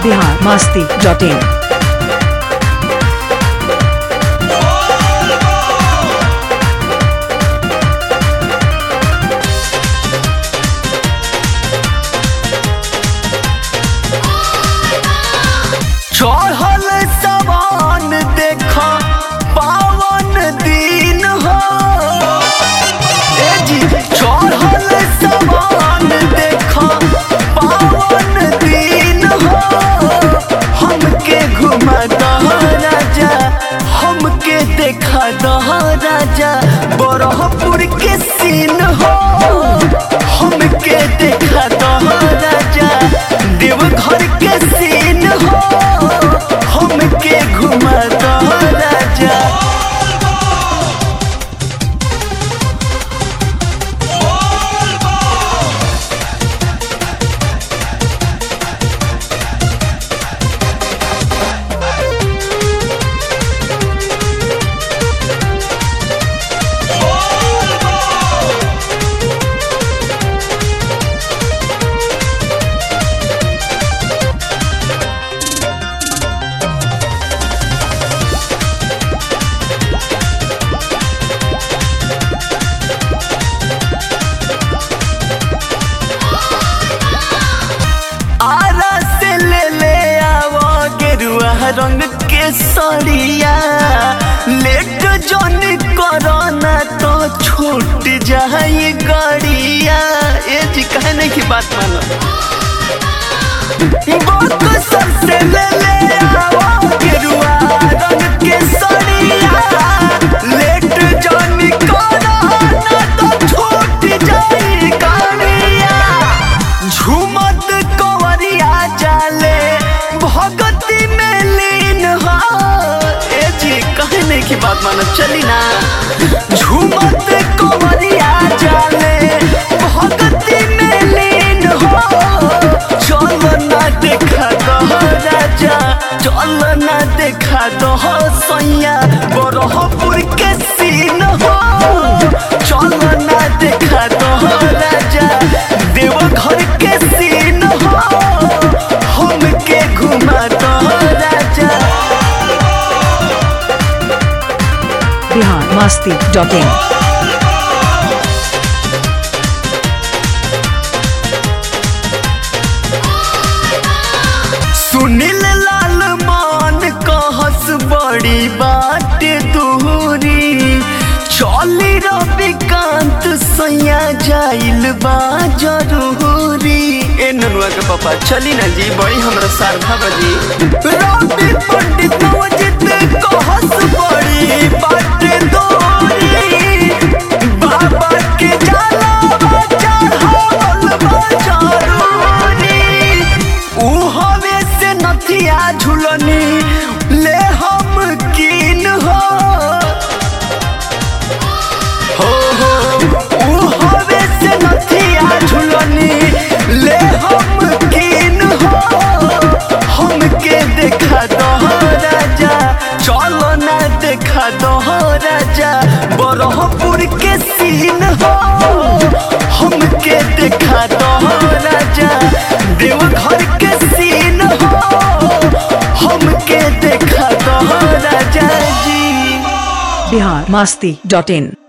Bihar Masti dot इन चढ़ल सवान देख पावन दिन हो ए जी चढ़ल सवान देख पावन दिन हो हमके घुमा दह राजा हमके देखा दह राजा बरहपुर के सीन हो हमके देखा दह राजा देवघर के सीन हो हमके घुमा दह राजा आरा से ले ले आवो गेरुआ रंग के सड़िया लेट जन करना तो छूट जाए गड़िया ए जी कहने की बात मानो बहुत सबसे ले ले आवो गेरुआ रंग के सड़िया लेट जन करना तो छूट जाए गड़िया झूमत कंवरिया जाले भगती में लीन हो ए जी कहने की बात मानो चली ना झूमत कंवरिया जाले भगती में लीन हो चल ना देखा दो राजा चल ना देखा दो सैया बरहपुर के सीन हो चल ना देखा दो राजा देवघर के सीन हो हमके घुमा दो राजा बिहार मस्ती डॉट इन सुनील लाल मान कहस बड़ी बात दूरी चली रविकांत सैया जाइल बा जरूरी ए ननुआ के पापा चली ना जी बड़ी हमरा शारदा बजी रवि पंडित नवजित कहस बड़ी बात दूरी बाबा के जाला चढ़ावल बा जरूरी ऊ हवे से नथिया झुलनी ले हम कीन हो हो हो ऊ हवे से नथिया झुलनी ले हम कीन हो हमके देखा दो राजा चलो ना देखा दो राजा बरहपुर के सीन हो हमके देखा दो राजा देवघर के सीन हो हमके देखा दो राजा जी बिहार मस्ती डॉट इन